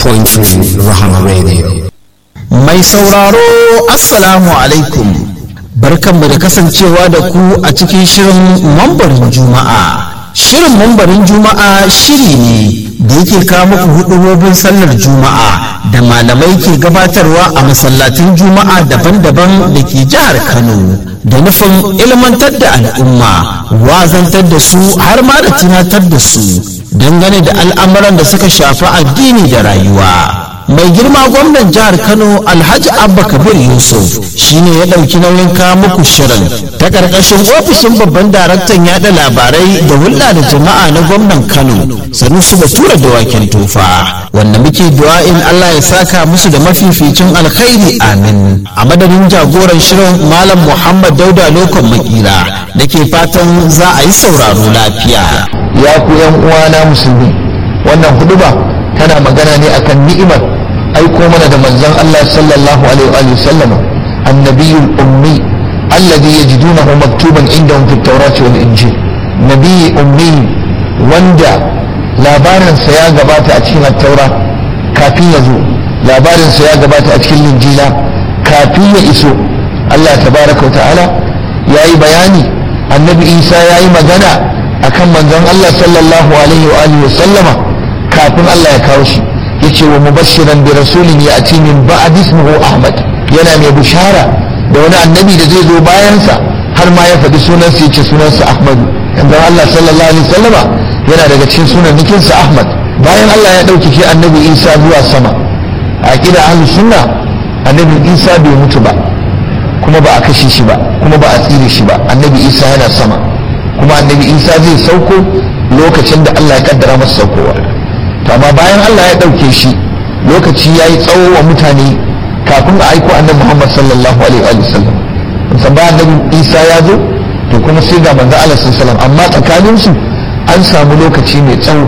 97.3 Rahama Radio. Mai sauraro Assalamu alaikum barkanmu da kasancewa da ku a cikin shirin mambarin Juma'a. Shirin mambarin Juma'a shiri ne da yake kawo muku hudubobin sallar Juma'a da malamai ke gabatarwa a masallatan Juma'a daban-daban da ke jihar Kano da nufin ilmantar da al'umma, wazantar da su har ma da tunatar da su dangane da al'amuran da suka shafi addini da rayuwa. mai girma gwamnan jihar kano alhaji abba kabir yusuf shine ya ɗauki nauyin kawo muku shirin ta ƙarƙashin ofishin babban daraktan yaɗa labarai da hulɗa da jama'a na gwamnan kano sanusi batura da waken tofa wanda muke du'a'in allah ya saka musu da mafificin alkhairi amin a madadin jagoran shirin malam muhammad dauda lokon makila da ke fatan za a yi sauraro lafiya ya ku yan uwana musulmi wannan huduba tana magana ne akan ni'imar aiko mana da manzon Allah sallallahu alaihi wa sallama annabiyul ummi alladhi yajidunahu maktuban indahum fit tawrati wal injil nabiy ummi wanda labarinsa ya gabata a cikin at-taura kafin ya zo labarinsa ya gabata a cikin injila kafin ya iso Allah tabaraka wa ta'ala yayi bayani annabi Isa yayi magana akan manzon Allah sallallahu alaihi wa alihi wa sallama kafin Allah ya kawo shi yace wa mubashiran bi rasulin ya'ti min ba'd ismihi Ahmad yana mai bushara da wani annabi da zai zo bayansa har ma ya faɗi sunansa yace sunansa Ahmad yanzu Allah sallallahu alaihi wasallama yana daga cikin sunan nikinsa Ahmad bayan Allah ya ɗauki shi annabi Isa zuwa sama a kida ahlus sunna annabi Isa bai mutu ba kuma ba a kashe shi ba kuma ba a tsire shi ba annabi Isa yana sama kuma annabi Isa zai sauko lokacin da Allah ya kaddara masa saukowa to amma bayan Allah ya ɗauke shi lokaci ya yi tsawo wa mutane kafin a aiko annabi Muhammad sallallahu alaihi wa sallam musan ba annabi Isa ya zo to kuma sai ga manzo Allah sallallahu alaihi amma tsakanin su an samu lokaci mai tsawo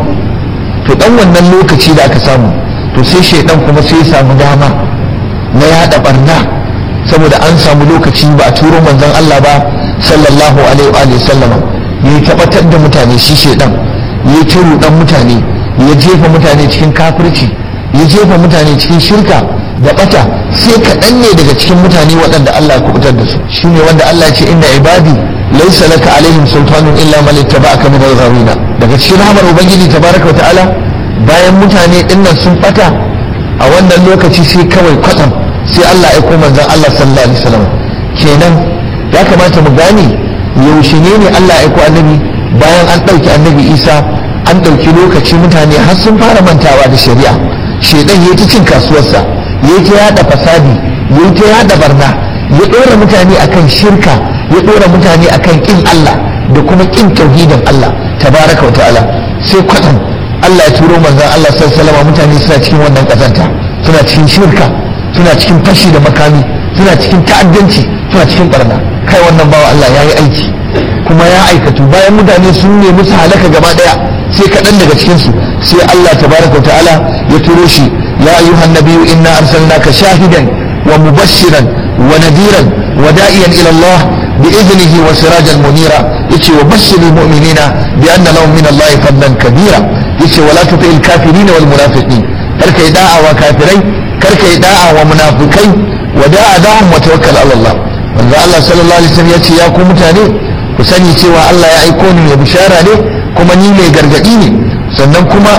to dan wannan lokaci da aka samu to sai shaidan kuma sai ya samu dama na yada barna saboda an samu lokaci ba a turo manzon Allah ba sallallahu alaihi wa sallama ya tabbatar da mutane shi shaidan ya turo dan mutane ya jefa mutane cikin kafirci ya jefa mutane cikin shirka da bata sai kaɗan ne daga cikin mutane waɗanda Allah ya kubutar da su shine wanda Allah ya ce inna ibadi laysa laka alaihim sultanun illa man ittaba'aka min al-ghawina daga cikin rahmar ubangiji tabaraka wa ta'ala bayan mutane dinnan sun bata a wannan lokaci sai kawai kwatsam sai Allah ya koma manzon Allah sallallahu alaihi wasallam kenan ya kamata mu gane yaushe ne ne Allah ya aiko annabi bayan an ɗauki annabi Isa an ɗauki lokaci mutane har sun fara mantawa da shari'a shedan ya ta cin kasuwarsa ya ta yada fasadi ya ta yada barna ya ɗora mutane akan shirka ya ɗora mutane akan ƙin Allah da kuma ƙin tauhidin Allah tabaraka wa ta'ala sai kwatsam Allah ya turo manzon Allah sallallahu alaihi mutane suna cikin wannan kazanta suna cikin shirka suna cikin fashi da makami suna cikin ta'addanci suna cikin barna kai wannan bawa Allah ya yi aiki kuma ya aikatu bayan mutane sun nemi su halaka gaba daya sai kaɗan daga cikinsu sai Allah tabaraka wa ta'ala ya turo shi ya ayyuhan nabiyyu inna arsalnaka shahidan wa mubashiran wa nadiran wa da'iyan ila Allah bi idnihi wa sirajan munira yace wa bashiril mu'minina bi anna lahum min Allah fadlan kabira yace wala tuti'il kafirin wal munafiqin karka yi da'a wa kafirai karka yi da'a wa munafikai wa da'a da'um wa tawakkal ala Allah manzo Allah sallallahu alaihi wasallam yace ya ku mutane ku sani cewa Allah ya aiko ni mai bishara ne kuma ni mai gargadi ne sannan kuma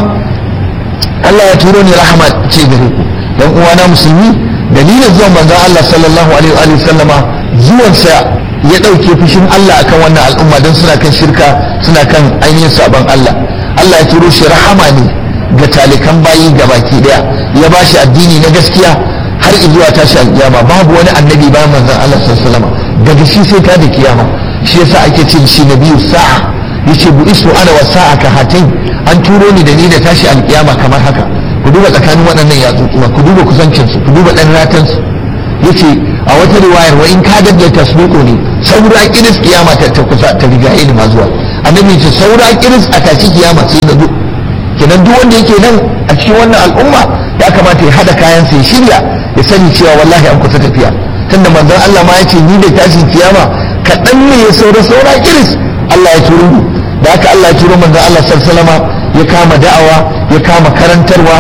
Allah ya turo ni rahama ce gare ku dan uwana musulmi dalilin zuwan manzon Allah sallallahu alaihi wa sallama zuwansa ya dauke fushin Allah akan wannan al'umma don suna kan shirka suna kan ainihin sabon Allah Allah ya turo shi rahama ne ga talikan bayi gabaki daya ya ba shi addini na gaskiya har zuwa tashi alkiyama babu wani annabi bayan manzon Allah sallallahu alaihi wa sallama daga shi sai ta da kiyama shi yasa ake ce shi nabiyu sa'a yace bu isu ana wa sa'a ka hatain an turo ni da ni da tashi alkiyama kamar haka ku duba tsakanin waɗannan yatsutsuwa ku duba kusancin su ku duba ɗan ratan su yace a wata riwayar wa in ka dadda tasbiqu ne saura kiris kiyama ta ta kusa ta riga ilma zuwa annabi ce saura kiris a tashi kiyama sai na zo kenan duk wanda yake nan a cikin wannan al'umma ya kamata ya hada kayan sa ya shirya ya sani cewa wallahi an kusa tafiya tunda manzon Allah ma ya ce ni da tashin kiyama kaɗan ne ya saura saura kiris Allah ya turo ni da haka Allah ya turo manzon Allah sallallahu ya kama da'awa ya kama karantarwa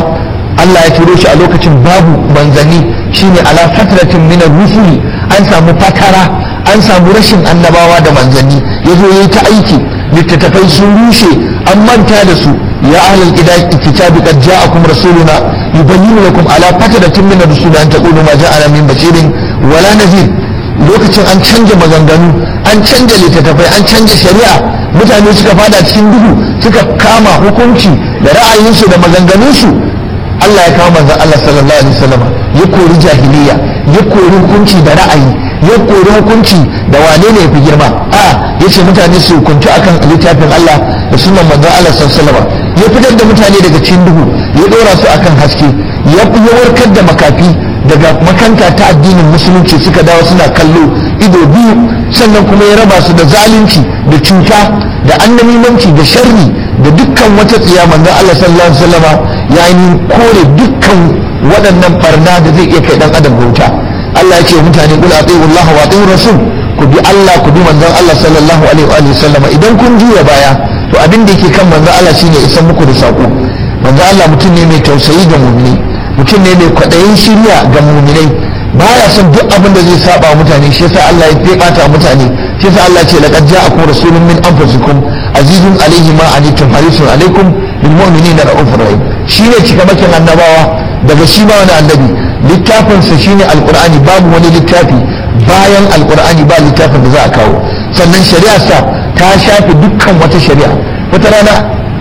Allah ya turo shi a lokacin babu manzanni shine ala fatratin min rusuli an samu fatara an samu rashin annabawa da manzanni yazo yayi ta aiki littattafai sun rushe an manta da su ya ahlul kitabi qad ja'akum rasuluna yubayyinu lakum ala fatratin min rusuli an taqulu ma ja'ana min bashirin wala nadhir lokacin an canja maganganu an canja littattafai an canja shari'a mutane suka fada cikin duhu suka kama hukunci da ra'ayinsu da maganganunsu Allah ya kawo manzon Allah sallallahu alaihi wasallam ya kori jahiliya ya kori hukunci da ra'ayi ya kori hukunci da wane ne yafi girma a yace mutane su hukunci akan littafin Allah da sunan manzon Allah sallallahu alaihi wasallam ya fitar da mutane daga cikin duhu ya dora su akan haske ya warkar da makafi daga makanta ta addinin musulunci suka dawo suna kallo ido biyu sannan kuma ya raba su da zalunci da cuta da annamimanci da sharri da dukkan wata tsiya manzon Allah sallallahu alaihi wasallama ya yi kore dukkan waɗannan barna da zai iya kai dan adam bauta Allah ya ce mutane kul atiiu Allah wa atiiu rasul ku bi Allah ku bi manzon Allah sallallahu alaihi wa sallama idan kun juya baya to abin da yake kan manzon Allah shine isan muku da sako manzon Allah mutum ne mai tausayi ga mu'mini mutum ne mai kwaɗayin shirya ga mu'minai baya son duk abin da zai saba mutane shi yasa Allah ya febata mutane shi yasa Allah ya ce laqad ja'akum rasulun min anfusikum azizun alayhi ma anittum harisun alaykum bil mu'minina ra'ufur rahim shine cikamakin annabawa daga shi ma wani annabi littafinsa shine alqur'ani babu wani littafi bayan alqur'ani ba littafin da za a kawo sannan shari'arsa ta shafe dukkan wata shari'a wata rana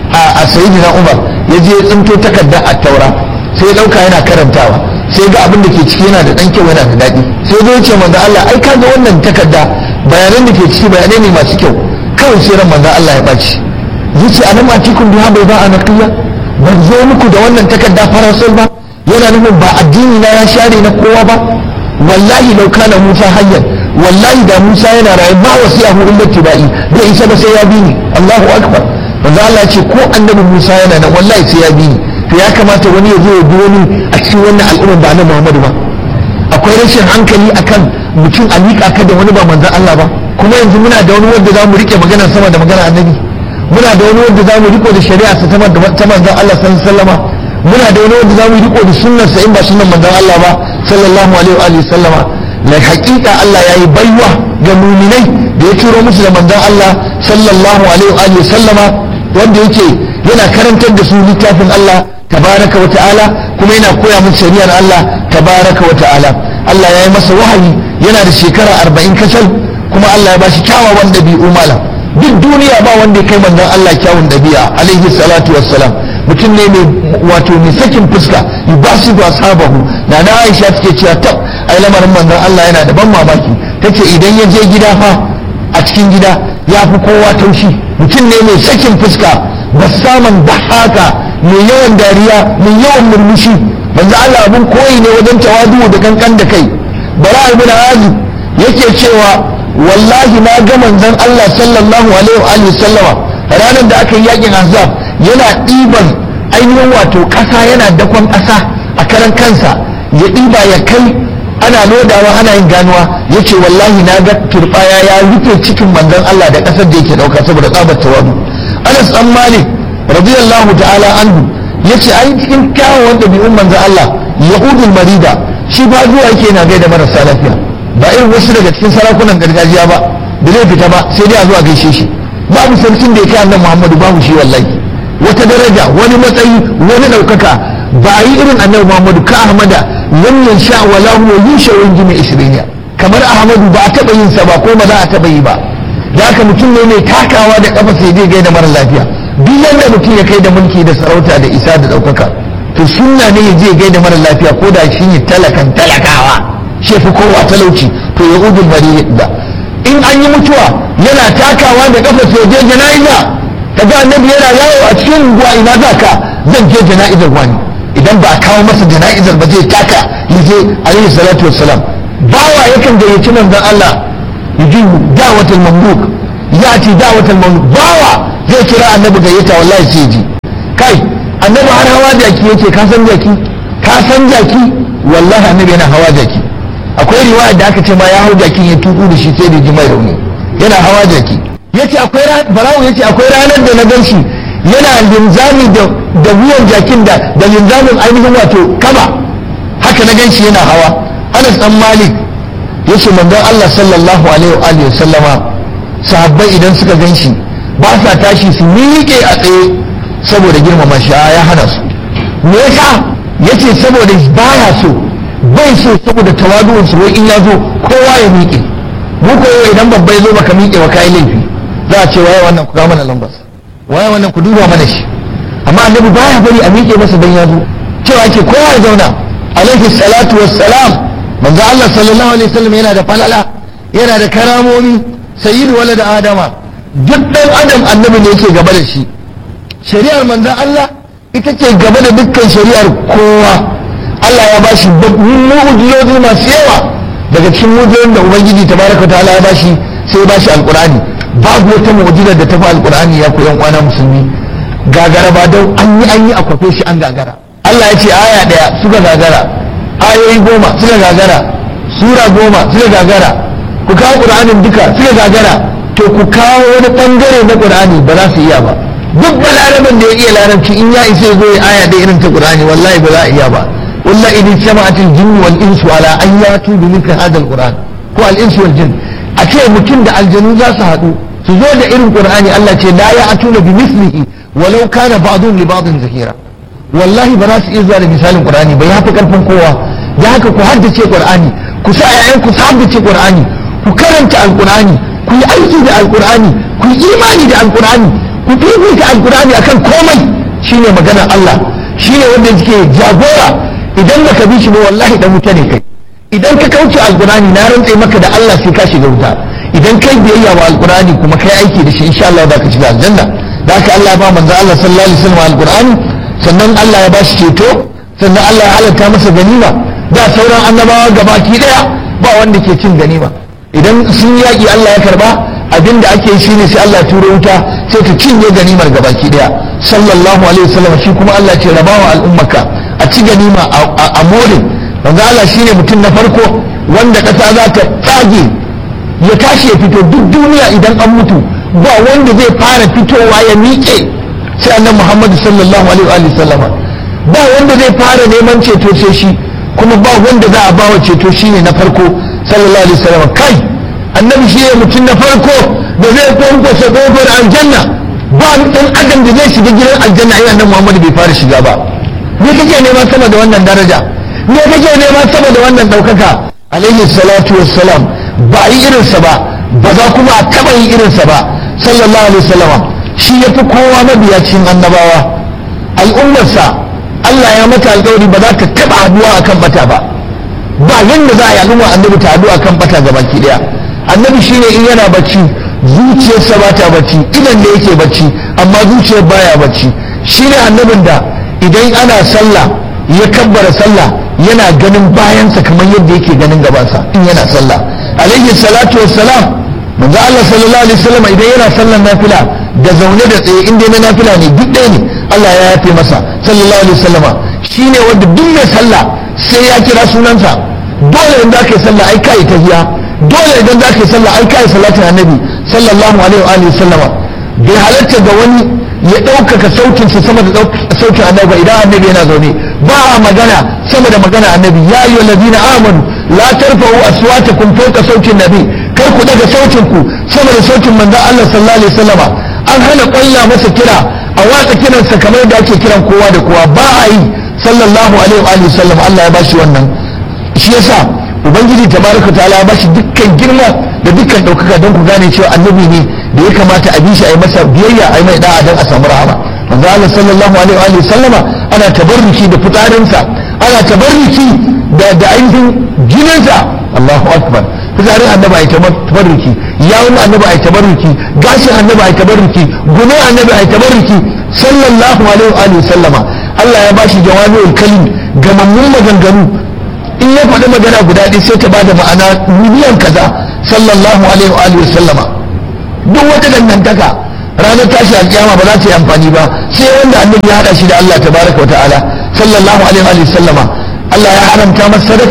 a sayyidina umar ya je tsinto takardar at-taura sai ya dauka yana karantawa sai ga abin da ke ciki yana da dan kyau yana da daɗi sai zo ce manzo Allah ai kaga wannan takarda bayanan da ke ciki bayanai ne masu kyau kawai sai ran manzo Allah ya baci yace anan ma cikin biha bai ba anaqiya ban zo muku da wannan takarda farasol ba yana nufin ba addini na ya share na kowa ba wallahi lau kana Musa hayyan wallahi da Musa yana rayu ba wasiyahu illa tibai bai isa ba sai ya bi ni Allahu akbar manzo Allah ya ce ko annabi Musa yana nan wallahi sai ya bi ni to ya kamata wani ya zo ya bi wani a cikin wannan al'umma ba na Muhammadu ba akwai rashin hankali akan mutum a miƙa ka da wani ba manzon Allah ba kuma yanzu muna da wani wanda za mu rike magana sama da magana annabi muna da wani wanda za mu riko da shari'a ta ta manzon Allah sallallahu alaihi wasallama muna da wani wanda za mu riko da sunnar sa in ba sunnar manzon Allah ba sallallahu alaihi wa alihi sallama la haqiqa Allah yayi baiwa ga mu'minai da ya turo musu da manzon Allah sallallahu alaihi wa alihi sallama wanda yake yana karantar da su littafin Allah tabaraka wa ta'ala kuma yana koya musu shari'ar Allah tabaraka wa ta'ala Allah ya yi masa wahayi yana da shekara arba'in kasal kuma Allah ya ba shi kyawawan ɗabi'u malam duk duniya ba wanda ya kai manzon Allah kyawun ɗabi'a alaihi salatu wassalam mutum ne mai wato mai sakin fuska yubasidu ashabahu na na Aisha take cewa tab ai lamarin manzon Allah yana da ban mamaki tace idan ya je gida fa a cikin gida ya fi kowa taushi mutum ne mai sakin fuska bassaman haka mai yawan dariya mai yawan murmushi manzo Allah abun koyi ne wajen tawadu da kankan da kai bara ibn azib yake cewa wallahi na ga manzon Allah sallallahu alaihi wa sallama ranar da aka yi yakin azab yana ɗiban ainihin wato ƙasa yana dakon ƙasa a karan kansa ya ɗiba ya kai ana lodawa ana yin ganuwa yace wallahi na ga turbaya ya rufe cikin manzon Allah da ƙasar da yake ɗauka saboda tsabar tawadu Anas dan Malik radiyallahu ta'ala anhu yace ai cikin kyawawan ɗabi'un manzon Allah yahudul marida shi ba zuwa yake na gaida marasa lafiya ba irin wasu daga cikin sarakunan gargajiya ba da zai fita ba sai dai a zuwa gaishe shi babu sarkin da ya kai annabi Muhammadu babu shi wallahi wata daraja wani matsayi wani ɗaukaka ba yi irin annabi Muhammadu ka Ahmada lam yansha wala huwa yusha wa jimi isriya kamar Ahmadu ba a taɓa yin sa ba ko ba za a taɓa yi ba da haka mutum ne mai takawa da kafa sai zai gaida mara lafiya duk yadda mutum ya kai da mulki da sarauta da isa da ɗaukaka to sunna ne ya je gaida mara lafiya ko da shi ne talakan talakawa shi fi kowa talauci to ya udul da in an yi mutuwa yana takawa da kafa sai je jana'iza kaga annabi yana yawo a cikin unguwa ina za ka zan je jana'izar wani idan ba a kawo masa jana'izar ba zai taka ya je alaihi salatu wassalam bawa yakan gayyaci manzon Allah yaji da'watul mamluk ya ci da'watul mamluk bawa zai kira annabi gayyata wallahi sai ji kai annabi har hawa jaki yake ka san jaki ka san jaki wallahi annabi yana hawa jaki akwai riwaya da aka ce ma ya hau jakin ya tuku da shi sai da ji mai rauni yana hawa jaki yace akwai barawo yace akwai ranar da na gan shi yana linzami da da wuyan jakin da da linzamin ainihin wato kaba haka na ganshi yana hawa Anas dan Malik yace manzon Allah sallallahu alaihi wa alihi sallama sahabbai idan suka ganshi ba sa tashi su miƙe a tsaye saboda girmama shi ya hana su me yasa yace saboda baya so bai so saboda tawadu'un su wai in ya zo kowa ya miƙe mu ko idan babba ya zo baka miƙe wa kai laifi za a ce waye wannan ku ga mana lambar waye wannan ku duba mana shi amma annabi baya bari a miƙe masa dan ya zo cewa ke kowa ya zauna alaihi salatu wassalam manzo Allah sallallahu alaihi wasallam yana da falala yana da karamomi sayyidu walad adama duk dan adam annabi ne yake gaba da shi shari'ar manzon Allah ita ce gaba da dukkan shari'ar kowa Allah ya bashi mu'ujizozi masu yawa daga cikin mu'ujizozin da ubangiji tabaraka ta'ala ya bashi sai ya bashi alqur'ani babu wata mu'ujizar da ta fi alqur'ani ya ku yan uwana musulmi gagara ba don an yi an yi a kwafe shi an gagara Allah ya ce aya daya suka gagara ayoyi goma suka gagara sura goma suka gagara ku kawo qur'anin duka suka gagara to ku kawo wani bangare na qur'ani ba za su iya ba duk balaraban da ya iya larabci in ya isa zo ya aya da irin ta qur'ani wallahi ba za a iya ba wallahi idan jama'atul jinni wal insu ala an yatu bi mithli hadha al qur'an ko al insu wal jinn a ce mutum da aljanu za su haɗu su zo da irin qur'ani Allah ce la ya'tuna bi mithlihi walau kana ba'dhum li ba'dhin zahira wallahi ba za su iya zuwa da misalin qur'ani ba ya fi karfin kowa da haka ku haddace qur'ani ku sa ƴaƴan ku haddace qur'ani ku karanta alqur'ani ku yi aiki da alqur'ani ku yi imani da alqur'ani ku fifita alqur'ani akan komai shine maganar Allah shine wanda yake jagora idan baka bi shi ba wallahi dan wuta ne kai idan ka kauce alqur'ani na rantse maka da Allah sai ka shiga wuta idan kai biyayya wa alqur'ani kuma kai aiki da shi insha Allah za ka shiga aljanna da haka Allah ya ba manzo Allah sallallahu alaihi wasallam alqur'ani sannan Allah ya ba shi ceto sannan Allah ya halatta masa ganima da sauran annabawa gabaki daya ba wanda ke cin ganima idan sun yaƙi Allah ya karba abinda ake shi ne sai Allah ya turo wuta sai ta cinye ganimar gabaki daya sallallahu alaihi wasallam shi kuma Allah ce rabawa al'ummaka a ci ganima a more manzo Allah shine mutum na farko wanda ƙasa za ta tsage ya tashi ya fito duk duniya idan an mutu ba wanda zai fara fitowa ya miƙe sai annabi Muhammad sallallahu alaihi wa sallama ba wanda zai fara neman ceto sai shi kuma ba wanda za a bawa ceto shine na farko sallallahu alaihi wa sallama kai annabi shi ne mutum na farko da zai kwankwasa kofar aljanna ba dan adam da zai shiga gidan aljanna ai annabi Muhammad bai fara shiga ba me kake nema sama da wannan daraja me kake nema sama da wannan daukaka alaihi salatu wassalam ba yi irinsa ba ba za kuma a taba yi irinsa ba sallallahu alaihi wasallama shi ya fi kowa mabiya cikin annabawa al'ummarsa Allah ya mata alƙawari ba za ta taba haduwa akan bata ba ba yanda za a yi al'umma annabi ta haduwa akan bata ga baki daya annabi shine in yana bacci zuciyarsa ba ta bacci idan da yake bacci amma zuciyar baya bacci shine annabin da idan ana sallah ya kabbara sallah yana ganin bayansa kamar yadda yake ganin gabansa in yana sallah alaihi salatu wassalam manzo Allah sallallahu alaihi wasallam idan yana sallar nafila da zaune da tsaye inda na nafila ne duk ɗaya ne Allah ya yafe masa sallallahu alaihi wasallama shine wanda duk mai sallah sai ya kira sunansa dole idan zaka yi sallah ai kai tahiyya dole idan zaka yi sallah ai kai salatin annabi sallallahu alaihi wa sallama bai halatta ga wani ya ɗaukaka sautinsa sama da sautin annabi idan annabi yana zaune ba a magana sama da magana annabi ya yi wa ladina amanu la tarfa'u aswatakum fawqa sautin nabi kar ku daga sautin ku sama da sautin manzon Allah sallallahu alaihi wasallama an hana ƙwalla masa kira a watsa kiransa kamar da ake kiran kowa da kowa ba a yi sallallahu alaihi wa sallam Allah ya bashi wannan shi yasa ubangiji tabaraka ta'ala ya bashi dukkan girma da dukkan ɗaukaka don ku gane cewa annabi ne da ya kamata a bi shi a yi masa biyayya a yi mai da'a don a samu rahama manzo Allah sallallahu alaihi wa sallama ana tabarruki da fitarinsa ana tabarruki da da ainihin jininsa Allahu akbar fitarin annabi ai tabarruki yawun annabi ai tabarruki gashin annabi ai tabarruki gumin annabi ai tabarruki sallallahu alaihi wa sallama Allah ya bashi jawami'ul kalim gamammun maganganu in ya faɗi magana guda ɗaya sai ta bada ma'ana miliyan kaza sallallahu alaihi wa sallama duk wata dangantaka ranar tashi alkiyama ba za ta yi amfani ba sai wanda annabi ya hada shi da Allah tabaraka wa ta'ala sallallahu alaihi wa sallama Allah ya haramta masa sadaka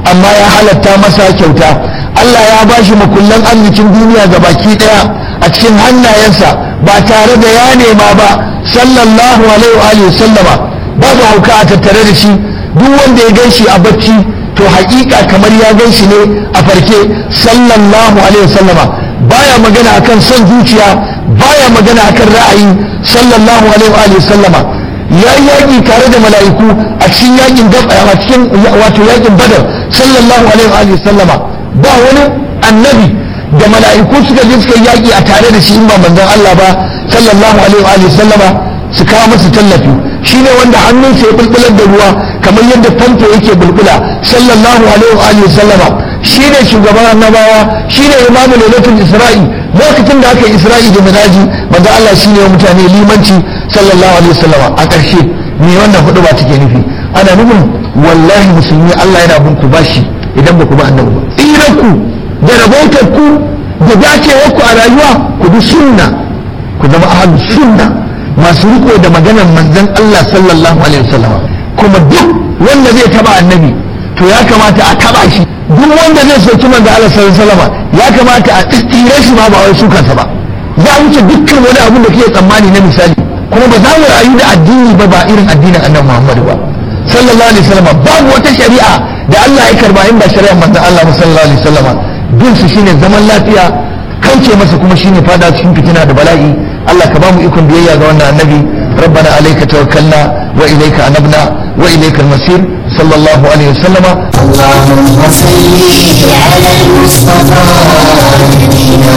amma ya halatta masa kyauta Allah ya ba shi makullan arzikin duniya ga baki daya a cikin hannayensa ba tare da ya nema ba sallallahu alaihi wa sallama babu hauka a tattare da shi duk wanda ya gan shi a bacci to haƙiƙa kamar ya gan shi ne a farke sallallahu alaihi wa sallama baya magana akan son zuciya baya magana akan ra'ayi sallallahu alaihi wa sallama ya yi yaƙi tare da mala'iku a cikin yaƙin a cikin wato yaƙin badar sallallahu alaihi wa sallama ba wani annabi da mala'iku suka je suka yaƙi a tare da shi in ba manzon Allah ba sallallahu alaihi wa sallama su kawo masa tallafi shine wanda hannunsa ya bulbular da ruwa kamar yadda famfo yake bulbula sallallahu alaihi wa sallama shine shugaban annabawa shine imamu lailatul isra'i lokacin da aka yi isra'i da miraji manzo Allah shine wa mutane limanci sallallahu alaihi wasallama a ƙarshe me wannan hudu ba take nufi ana nufin wallahi musulmi Allah yana bin ku bashi idan ba ku ba annabi ba tsiranku da rabautar ku da dacewar ku a rayuwa ku bi sunna ku zama ahlus sunna masu riko da maganar manzon Allah sallallahu alaihi wasallama kuma duk wanda zai taba annabi to ya kamata a taba shi duk wanda zai soki manzo Allah sallallahu alaihi wasallam ya kamata a tsire shi ma ba wai su kansa ba za a wuce dukkan wani abu da kake tsammani na misali kuma ba za mu rayu da addini ba ba irin addinin Annabi Muhammad ba sallallahu alaihi wasallam babu wata shari'a da Allah ya karba in ba shari'ar manzo Allah sallallahu alaihi wasallam bin su shine zaman lafiya kauce masa kuma shine fada cikin fitina da bala'i Allah ka ba mu ikon biyayya ga wannan annabi ربنا عليك توكلنا وإليك أنبنا وإليك المصير صلى الله عليه وسلم اللهم صل على المصطفى نبينا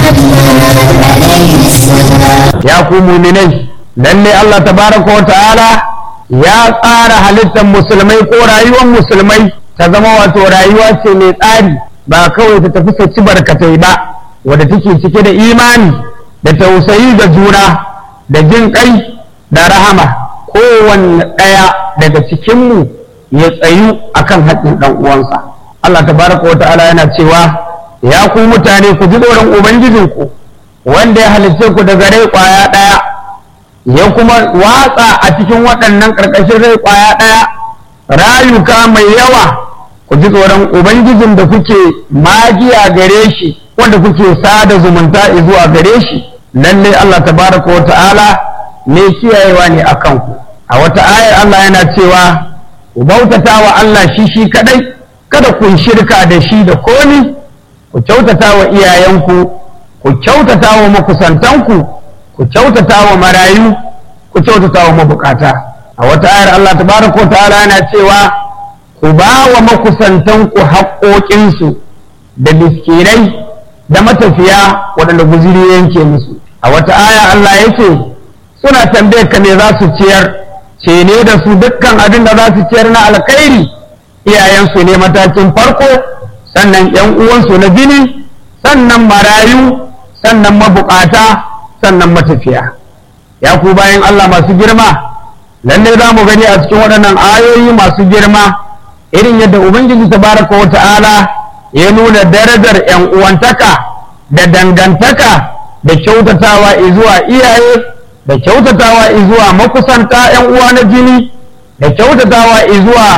محمد عليه السلام ya ku muminai lalle Allah tabaraka wa ta'ala ya tsara halittar musulmai ko rayuwar musulmai ta zama wato rayuwa ce mai tsari ba kawai ta tafi saci barkatai ba wadda take cike da imani da tausayi da juna da jin kai da rahama kowanne ɗaya daga cikinmu ya tsayu akan haƙƙin ɗan uwansa Allah tabaraka wa ta'ala yana cewa ya ku mutane ku ji tsoron ubangijinku wanda ya halicce ku daga rai kwaya ɗaya ya kuma watsa a cikin waɗannan ƙarƙashin rai kwaya ɗaya rayuka mai yawa ku ji tsoron ubangijin da kuke magiya gare shi wanda kuke sada zumunta zuwa gare shi lalle Allah tabaraka wa ta'ala ne kiyayewa ne a kanku a wata ayar Allah yana cewa ku bautata wa Allah shi shi kadai kada ku yi shirka da shi da komi ku kyautata wa iyayenku ku kyautata wa makusantanku ku kyautata wa marayu ku kyautata wa mabukata a wata ayar Allah tabaraka wa ta'ala yana cewa ku ba wa makusantanku haƙoƙinsu da miskinai da matafiya waɗanda guziri yanke musu a wata aya Allah ya ce suna tambayar ka me za su ciyar ce ne da su dukkan abin da za su ciyar na alkhairi iyayensu ne matakin farko sannan yan uwansu na jini sannan marayu sannan mabukata sannan matafiya ya ku bayan Allah masu girma lalle za mu gani a cikin waɗannan ayoyi masu girma irin yadda ubangiji tabaraka wa ta'ala ya nuna darajar yan uwantaka da dangantaka da kyautatawa zuwa iyaye da kyautatawa zuwa makusanta yan uwa na jini da kyautatawa zuwa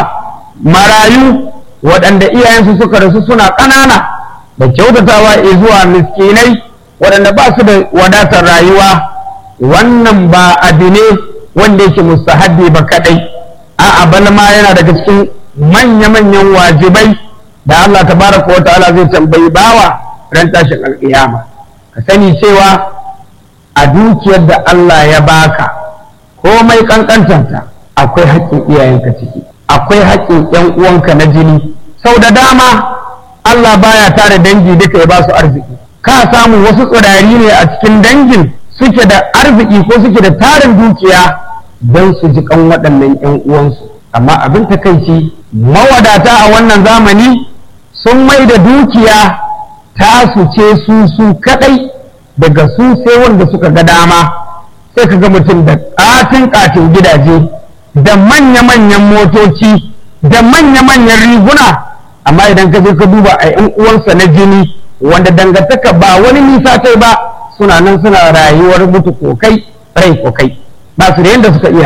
marayu waɗanda iyayensu suka rasu suna ƙanana da kyautatawa zuwa miskinai waɗanda ba su da wadatar rayuwa wannan ba abu ne wanda yake mustahabbi ba kaɗai a'a bal ma yana daga cikin manya-manyan wajibai da Allah tabaraka wa ta'ala zai tambayi bawa ran tashin alƙiyama ka sani cewa a dukiyar da Allah ya baka komai kankantanta akwai haƙƙin iyayenka ciki akwai haƙƙin ƴan uwanka na jini sau da dama Allah baya tare dangi duka ya ba su arziki ka samu wasu tsirari ne a cikin dangin suke da arziki ko suke da tarin dukiya don su ji kan waɗannan ƴan uwansu amma abin takaici mawadata a wannan zamani sun mai da dukiya tasu ce su su kaɗai daga su sai wanda suka ga dama sai ka ga mutum da ƙatin ƙatin gidaje da manya-manyan motoci da manya-manyan riguna amma idan ka je ka duba a yan uwansa na jini wanda dangantaka ba wani nisa kai ba suna nan suna rayuwar mutu kokai rai kokai ba su da yadda suka iya